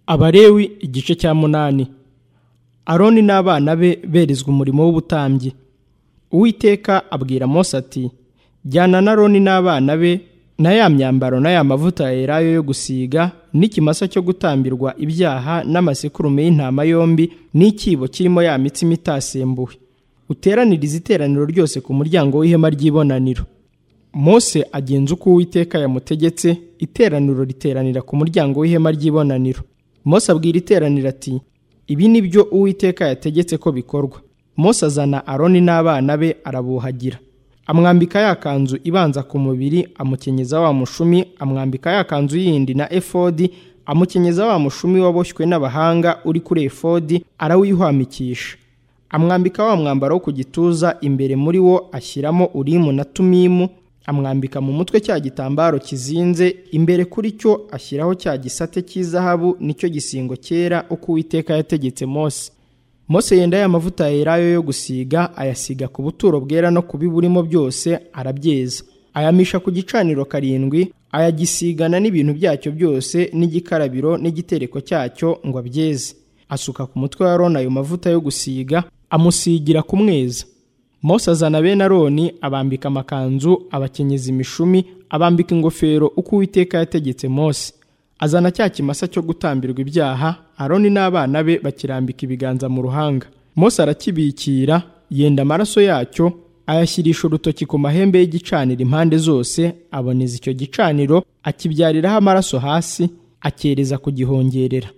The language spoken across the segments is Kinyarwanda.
Abalewi igice cya munani aroni n'abana be berezwa umurimo w'ubutambyi uwiteka abwira mose ati jyana na aroni n'abana be na ya myambaro na ya mavuta ya elayo yo gusiga n'ikimasa cyo gutambirwa ibyaha n'amasekurume y'intama yombi n'ikibo kirimo ya mitsima itasembuwe uteraniriza iteraniro ryose ku muryango w'ihema ry'ibonaniro mose agenza uko uwiteka yamutegetse iteraniro riteranira ku muryango w'ihema ry'ibonaniro mose abwira iteraniro ati ibi ni byo uwiteka yategetse ko bikorwa mose azana aroni n'abana be arabuhagira amwambika ya kanzu ibanza ku mubiri amukenyeza wa mushumi amwambika ya kanzu yindi na efodi amukenyeza wa mushumi waboshywe n'abahanga uri kuri efodi arawihwamikisha amwambika wa mwambaro wo ku gituza imbere muri wo ashyiramo urimu na tumimu amwambika mu mutwe cya gitambaro kizinze imbere kuri cyo ashyiraho cya gisate cy'izahabu nicyo gisingo cyera uko uwiteka yategetse mose mose yenda ya mavuta ya elayo yo gusiga ayasiga ku buturo bwera no ku biburimo byose arabyeza ayamisha ku gicaniro karindwi ayagisigana n'ibintu byacyo byose n'igikarabiro n'igitereko cyacyo ngo abyeze asuka ku mutwe wa aroni ayo mavuta yo gusiga amusigira ku mweza mose azana bene aroni abambika amakanzu abakenyeza imishumi abambika ingofero uko uwiteka yategetse mose azana cya kimasa cyo gutambirwa ibyaha aroni n'abana be bakirambika ibiganza mu ruhanga mose arakibikira yenda amaraso yacyo ayashyirisha urutoki ku mahembe y'igicaniro impande zose aboneza icyo gicaniro akibyariraho amaraso hasi akereza kugihongerera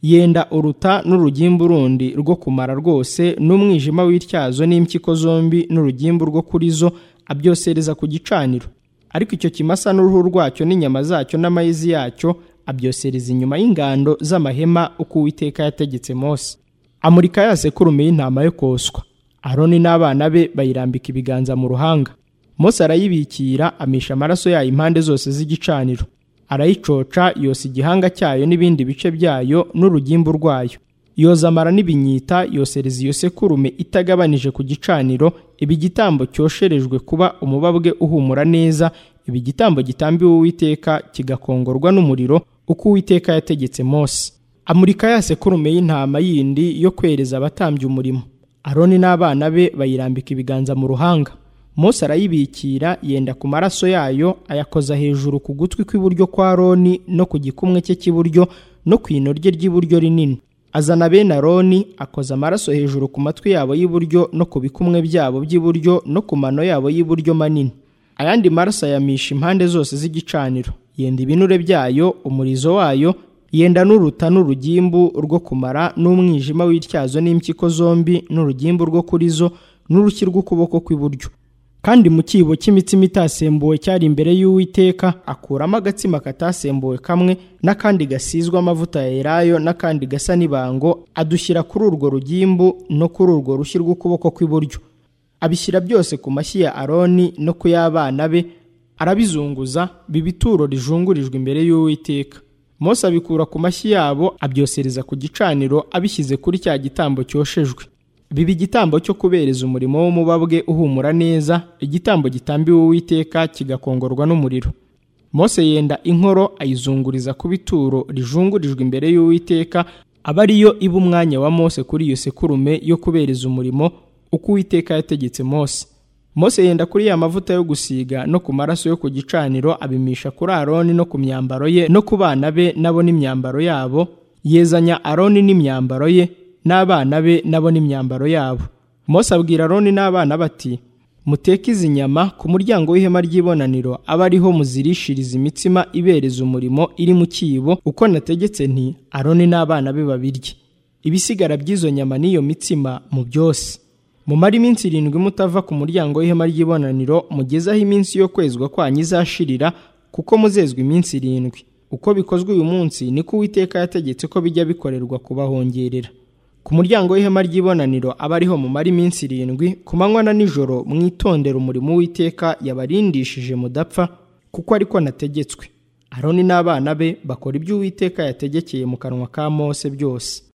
yenda uruta n'urugimbu rundi rwo kumara rwose n'umwijima w'ityazo n'impyiko zombi n'urugimbu rwo kuri zo abyosereza ku gicaniro ariko icyo kimasa n'uruhu rwacyo n'inyama zacyo n'amayizi yacyo abyosereza inyuma y'ingando z'amahema uko uwiteka yategetse mose amurika ya sekurume y'intama yo koswa aroni n'abana be bayirambika ibiganza mu ruhanga mose arayibikira amisha amaraso yayo impande zose z'igicaniro arayicoca yosa igihanga cyayo n'ibindi bice byayo n'urugimbu rwayo yoza amara n'ibinyita yosereza iyo sekurume itagabanije ku gicaniro ibi igitambo cyosherejwe kuba umubabwe uhumura neza ibi igitambo gitambiwe uwiteka kigakongorwa n'umuriro uko uwiteka yategetse mose amurika ya sekurume y'intama yindi yo kwereza abatambye umurimo aroni n'abana be bayirambika ibiganza mu ruhanga Mose arayibikira yenda ku maraso yayo ayakoza hejuru ku gutwi kw'iburyo kwa Aroni no ku gikumwe cye cy'iburyo no ku ino rye ry'iburyo rinini azana bene Aroni akoza amaraso hejuru ku matwi yabo y'iburyo no ku bikumwe byabo by'iburyo no ku mano yabo y'iburyo manini ayandi maraso ayamisha impande zose z'igicaniro yenda ibinure byayo umurizo wayo yenda n'uruta n'urugimbu rwo kumara n'umwijima w'ityazo n'impyiko zombi n'urugimbu rwo kuri zo n'urushyi rw'ukuboko kw'iburyo kandi mu kibo cy'imitsima itasembuwe cyari imbere y'uwiteka akuramo agatsima katasembuwe kamwe n'akandi gasizwe amavuta ya elayo n'akandi gasa n'ibango adushyira kuri urwo rugimbu no kuri urwo rushyi rw'ukuboko kw'iburyo abishyira byose ku mashyi ya aroni no ku y'abana be arabizunguza biba ituro rijungurijwe imbere y'uwiteka mose abikura ku mashyi yabo abyosereza ku gicaniro abishyize kuri cya gitambo cyoshejwe biba igitambo cyo kubereza umurimo w'umubabwe uhumura neza igitambo gitambiwe uwiteka kigakongorwa n'umuriro mose yenda inkoro ayizunguriza ku bituro rijungurijwe imbere y'uwiteka aba ariyo iba umwanya wa mose kuri iyo sekurume yo kubereza umurimo uko uwiteka yategetse mose mose yenda kuri ya mavuta yo gusiga no ku maraso yo ku gicaniro abimisha kuri aroni no ku myambaro ye no ku bana be nabo n'imyambaro yabo yezanya aroni n'imyambaro ye n'abana be nabo n'imyambaro yabo mose abwira aroni n'abana bati muteke izi nyama ku muryango w'ihema ry'ibonaniro abe ariho muzirishiriza imitsima ibereza umurimo iri mu kibo uko nategetse nti aroni n'abana be babirye ibisigara by'izo nyama n'iyo mitsima mu byose mumare iminsi irindwi mutava ku muryango w'ihema ry'ibonaniro mugeze aho iminsi yo kwezwa kwanyu izashirira kuko muzezwa iminsi irindwi uko bikozwe uyu munsi niko uwiteka yategetse ko bijya bikorerwa kubahongerera ku muryango w'ihema ry'ibonaniro aba ariho mumara iminsi irindwi ku manywa na nijoro mwitondera umurimo w'iteka yabarindishije mudapfa kuko ariko nategetswe aroni n'abana be bakora ibyo uwiteka yategekeye mu kanwa ka mose byose